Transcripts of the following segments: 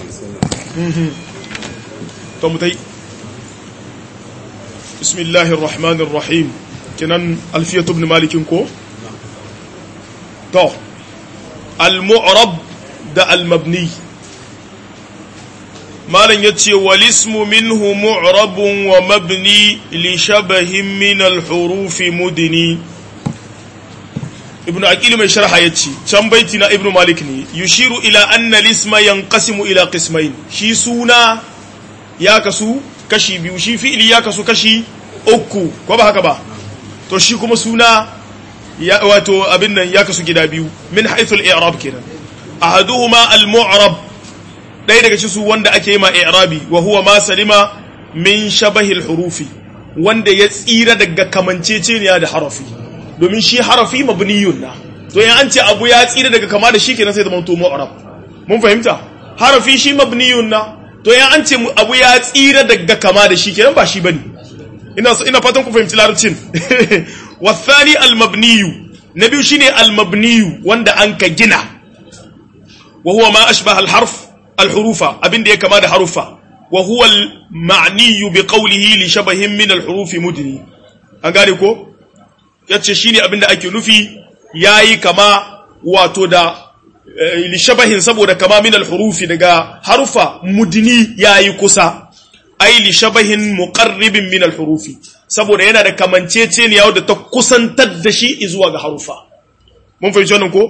to mutai bismillahir rahmanir rahim kinan alfiyatu ibn malikin ko to al-mu'rab da al-mabni malan yace wal ismu minhu mu'rabun wa mabni li shabahin min al-huruf mudni ibn aqil mai sharha yace can baiti na ibn malik ne yushiru ila anna al-isma yanqasimu ila qismain shi suna ya kasu kashi biyu shi fi'ili ya kasu kashi uku ko ba haka ba to shi kuma suna ya wato abin nan ya kasu gida biyu min haythul i'rab kenan ahaduhuma al-mu'rab dai daga cikin su wanda ake yi ma i'rabi wa huwa ma salima min shabahi al-hurufi wanda ya tsira daga kamanceceniya da harafi domin shi harafi mabniyun na to in an ce abu ya tsira daga kama da shi kenan sai zama to mu'rab mun fahimta harafi shi mabniyun na to in an ce abu ya tsira daga kama da shi kenan ba shi bane ina ina fatan ku fahimci larabcin والثاني المبني نبي شيني المبني wanda an ka gina وهو ما أشبه الحرف الحروف أبين دي كما ده حروفا وهو المعني بقوله لشبه من الحروف مدني أنغاني كو yace shine abin da ake nufi yayi kama wato da lishabahin saboda kama min alhurufi daga harufa mudni yayi kusa ai lishabahin muqarribin min alhurufi saboda yana da kamanceceniya wadda ta kusantar da shi zuwa ga harufa mun fahimci wannan ko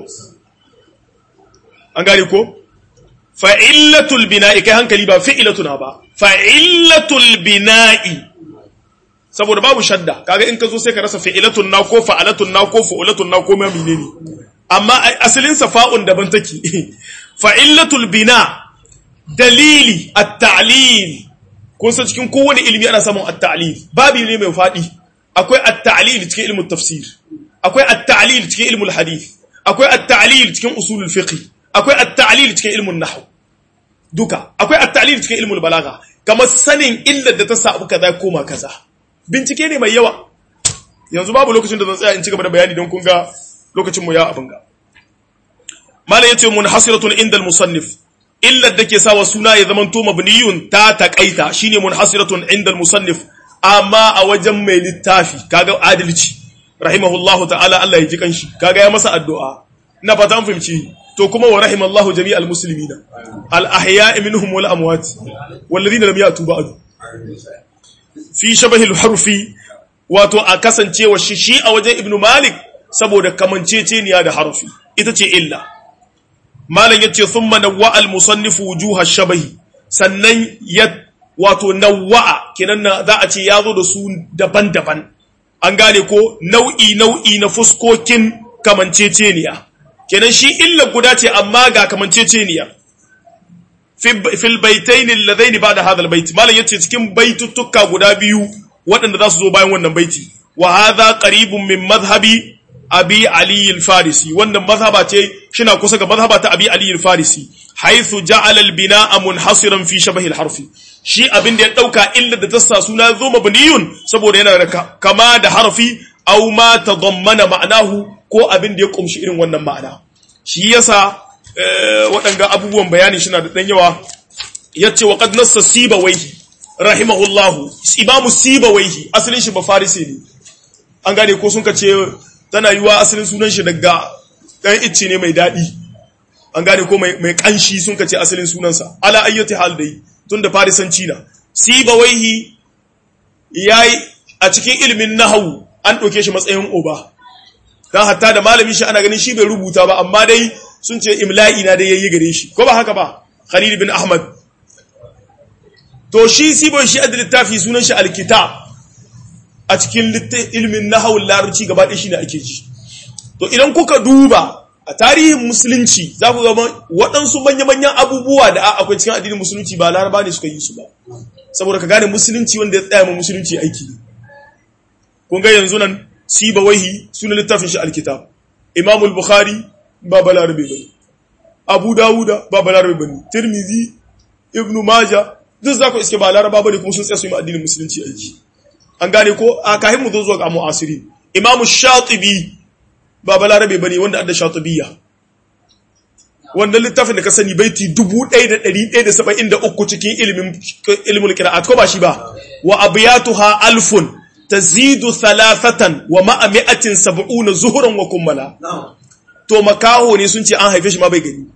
an gane ko fa'illatul bina'i kai hankali ba fi'ilatuna ba fa'illatul bina'i saboda babu shadda kaga in ka zo sai ka rasa fi'ilatun na ko fa'alatun na ko fa'ulatun na ko ma menene amma asalin sa fa'un daban take fa'illatul bina dalili at-ta'lil kun san cikin kowane ilimi ana samun at-ta'lil babu ne mai fadi akwai at-ta'lil cikin ilmin tafsir akwai at-ta'lil cikin ilmul hadith akwai at-ta'lil cikin usulul fiqh akwai at-ta'lil cikin ilmin nahw duka akwai at-ta'lil cikin ilmul balagha kamar sanin illar da ta sa abu kaza koma kaza bincike ne mai yawa yanzu babu lokacin da zan tsaya in ci gaba da bayani don kun ga lokacin mu ya abin ga malai yace munhasiratun inda al-musannif illar da ke sawa suna ya zama to mabniyun ta takaita shine munhasiratun inda musannif amma a wajen mai littafi kaga adalci rahimahullahu ta'ala Allah ya ji kanshi kaga ya masa addu'a ina fata an fahimci to kuma wa rahimallahu jami'al muslimina al ahya'i minhum wal amwat wal ladina lam yatu ba'du fi shabahi al harfi wato a kasancewa shi shi a wajen ibnu malik saboda kamanceceniya da harfi ita ce illa malam yace thumma nawwa al musannif wujuha shabahi sannan ya wato nawwa kenan za a ce yazo da su daban-daban an gane ko nau'i nau'i na fuskokin kamanceceniya kenan shi illa guda ce amma ga kamanceceniya fil baitaini alladaini ba'da hadha albayt malam yace cikin baituttuka guda biyu waɗanda za su zo bayan wannan baiti wa hadha qaribun min madhhabi abi ali al-farisi wannan mazhaba ce shina kusa ga mazhaba ta abi ali al-farisi haythu ja'ala al-bina'a munhasiran fi shabahi al-harfi shi abin da ya dauka illa da tassa suna zo mabniyun saboda yana da kama da harfi aw ma tadammana ma'anahu ko abin da ya kumshi irin wannan ma'ana shi yasa waɗanga abubuwan bayani shina da dan yawa yace wa qad nassa sibawaihi rahimahullahu imamu sibawaihi asalin shi ba farisi ne an gane ko sun kace tana yiwa asalin sunan shi daga ɗan icce ne mai daɗi an gane ko mai ƙanshi sun kace asalin sunansa ala ayyati hal dai tun da farisanci na sibawaihi yayi a cikin ilimin nahawu an ɗauke shi matsayin oba dan hatta da malami shi ana ganin shi bai rubuta ba amma dai sun ce imla'i na dai yayi gare shi ko ba haka ba khalil bin ahmad to shi sibawai shi adda littafi sunan shi alkitab a cikin ilimin nahawun larabci gaba ɗaya shi ne ake ji to idan kuka duba a tarihin musulunci za ku gaba waɗansu manya-manyan abubuwa da akwai cikin addinin musulunci ba laraba ne suka yi su ba saboda ka gane musulunci wanda ya tsaya ma musulunci aiki ne kun ga yanzu nan siba wahi suna littafin shi alkitab imamul bukhari ba balarabe bane abu dawuda ba balarabe bane tirmidhi ibnu maja duk za ku iske ba laraba bane kuma sun tsaya su yi addinin musulunci aiki an gane ko a kahin mu zo zuwa ga mu'asiri imamu shatibi ba balarabe bane wanda adda shatibiyya wannan littafin da ka sani baiti 1173 cikin ilimin ilimin qira'at ko ba shi ba wa abyatuha alfun tazidu thalathatan wa ma'a mi'atin sab'una zuhuran wa kummala to makaho ne sun ce an haife shi ma bai gani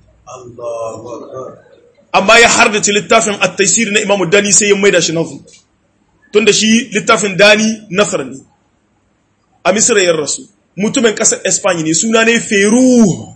amma ya hardace littafin at-taysir na Imam Dani sai ya maida shi nafu tunda shi littafin Dani nasar ne a Misra ya rasu mutumin kasar Espanya ne suna ne Feru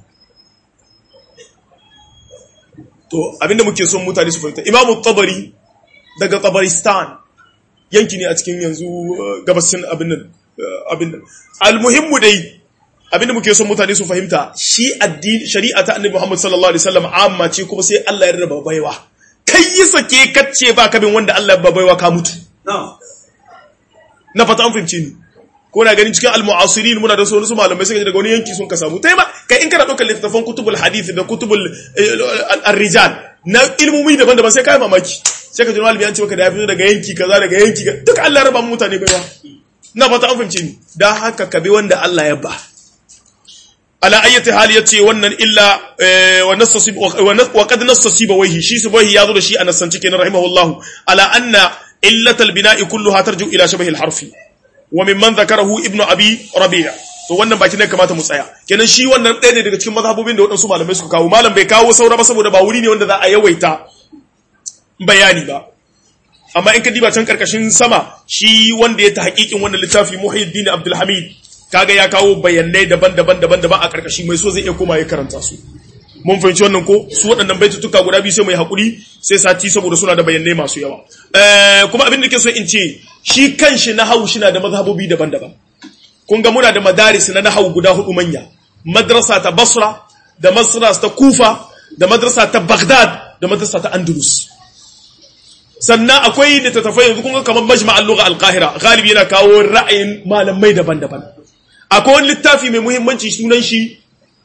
to abinda muke son mutane su fahimta Imam Tabari daga Tabaristan yanki ne a cikin yanzu gabasin abin nan abin nan almuhimmu dai abinda muke son mutane su fahimta shi addini shari'a ta annabi Muhammad sallallahu alaihi wasallam amma ce kuma sai Allah ya rarraba baiwa kai yi sake kacce ba kabin wanda Allah ya baiwa ka mutu na fata an fahimce ni ko na ganin cikin almu'asirin muna da su malamai sai daga wani yanki sun ka samu tai ba kai in kana daukar littafan kutubul hadith da kutubul ar-rijal na ilmumi daban-daban sai kai mamaki sai ka ji malami an ce maka da ya fito daga yanki kaza daga yanki duka Allah ya raba mutane baiwa na fata an fahimce ni dan haka ka bi wanda Allah ya ba ala ayyati hali yace wannan illa wa nasasib wa qad nasasiba wayhi shi subaihi yazo da shi a nassan cikin rahimahullahu ala anna illatal bina'i kulluha tarju ila shabahi al-harfi wa mimman dhakarahu ibnu abi rabi' to wannan baki ne kamata mu tsaya kenan shi wannan ɗaya ne daga cikin mazhabobin da waɗansu malamai suka kawo malam bai kawo saura ba saboda ba wuri ne wanda za a yawaita bayani ba amma in ka diba can karkashin sama shi wanda ya ta hakikin wannan littafi Muhyiddin Abdul Hamid kaga ya kawo bayanai daban-daban daban-daban a karkashi mai so zai iya koma ya karanta su mun fahimci wannan ko su waɗannan baitutuka guda biyu sai mai hakuri sai sati saboda suna da bayanai masu yawa kuma abin da ke so in ce shi kanshi na hau shi na da mazhabobi daban-daban kun ga muna da madaris na nahau guda hudu manya madrasa ta basra da madrasa ta kufa da madrasa ta baghdad da madrasa ta andalus sannan akwai littattafai yanzu kun ga kamar majma'al lugha al-qahira galibi yana kawo ra'ayin malamai daban-daban akwai wani littafi mai muhimmanci sunan shi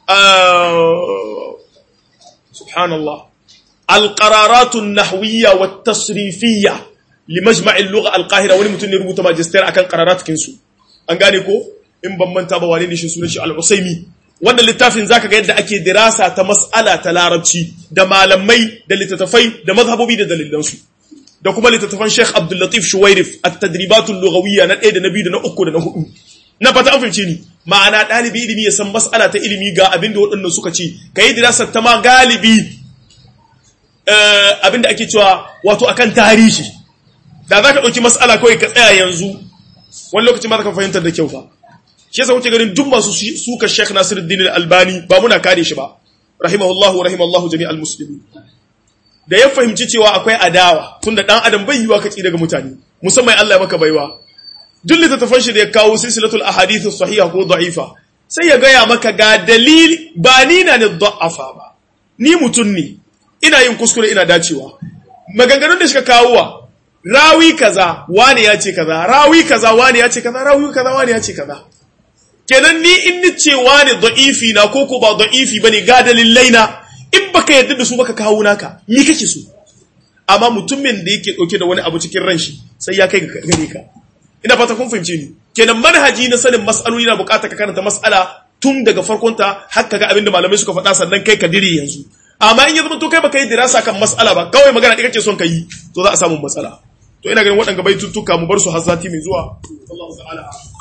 subhanallah al-qararatun nahwiyya wa tasrifiyya li majma'il lugha al-qahira wani mutum ne rubuta magister akan qararatukin su an gane ko in ban manta ba wane ne shi sunan shi al-usaimi wannan littafin zaka ga yadda ake dirasa ta mas'ala ta larabci da malamai da littattafai da mazhabobi da dalilansu da kuma littattafan Sheikh Abdul Latif Shuwairif at-tadribatul lughawiyya na 1 da na 2 da na 3 da na 4 na fata an fahimce ni ma'ana dalibi ilimi ya san mas'ala ta ilimi ga abin da waɗannan suka ce kai dirasar ta ma galibi abin da ake cewa wato akan tarihi da zaka dauki mas'ala kawai ka tsaya yanzu wani lokaci ma ka fahimtar da kyau fa shi yasa kuke ganin duk masu suka Sheikh Nasiruddin Al-Albani ba muna kare shi ba rahimahullahu wa rahimallahu jami'al muslimin da ya fahimci cewa akwai adawa tunda dan adam bai yiwa kaci daga mutane musamman Allah ya maka baiwa duk littattafan shi da ya kawo silsilatul ahadith sahiha ko da'ifa sai ya gaya maka ga dalili ba ni na ne da'afa ba ni mutun ne ina yin kuskure ina dacewa maganganun da suka kawo wa rawi kaza wani ya ce kaza rawi kaza wani ya ce kaza rawi kaza wani ya ce kaza kenan ni in ni ce wani da'ifi na ko ko ba da'ifi bane ga dalilai na in baka yarda da su baka kawo naka ni kake so amma mutumin da yake dauke da wani abu cikin ran shi sai ya kai gare ka ina fata kun fahimce ni kenan manhaji na sanin mas'aloli na bukata ka karanta mas'ala tun daga farkon ta har ka ga abin da malamai suka faɗa sannan kai ka dire yanzu amma in ya zama to kai baka yi dirasa kan mas'ala ba kawai magana ɗaya kake son ka yi to za a samu matsala to ina ganin waɗanda bai tuttuka mu bar su har sati mai zuwa wallahu ta'ala